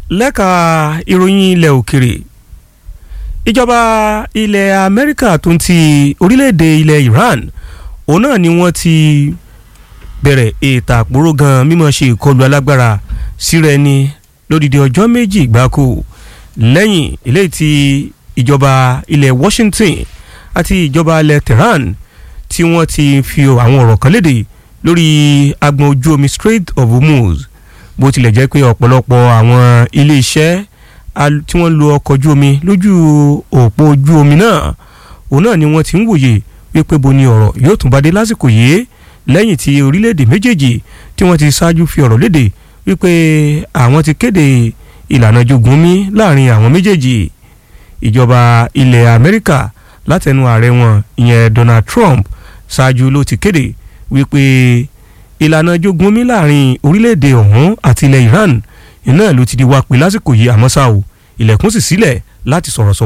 lẹ́ka ìròyìn ilẹ̀ òkèrè ìjọba ilẹ̀ amẹ́ríkà tó ń ti orílẹ̀-èdè ilẹ̀ iran òun náà ni wọ́n ti bẹ̀rẹ̀ ètò àpòrò gan mímọ́ ṣe ìkọlù alágbára síra ẹni lódìdí ọjọ́ méjì gbáko lẹ́yìn eléyìí tí ìjọba ilẹ̀ washington àti ìjọba ilẹ̀ tehran tí wọ́n ti fi àwọn ọ̀rọ̀ kan léde lórí agbọn ojú omi strait of hormuz bó tilẹ̀ jẹ́ pé ọ̀pọ̀lọpọ̀ àwọn ilé-iṣẹ́ tí wọ́n lo ọkọ̀ ojú omi lójú òpó ojú omi náà òun náà ni wọ́n ti ń wòye wípé bo ni ọ̀rọ̀ yóò tún bá dé lásìkò yìí lẹ́yìn tí orílẹ̀-èdè méjèèjì tí wọ́n ti ṣáájú fi ọ̀rọ̀ léde wípé àwọn ti kéde ìlànà jogun mi láàrin àwọn méjèèjì ìjọba ilẹ̀ amẹ́ríkà látẹnu ààrẹ wọn ìyẹn donald trump ṣáájú ló ti kéde wípé ìlànà jogun mi láàrin orílẹ̀-èdè ọ̀hún àti ilẹ̀ iran iná ló ti di wá pé lásìkò yìí àmọ́ ṣá o ilẹ̀kùn sì sílẹ̀ láti sọ̀rọ̀ sọ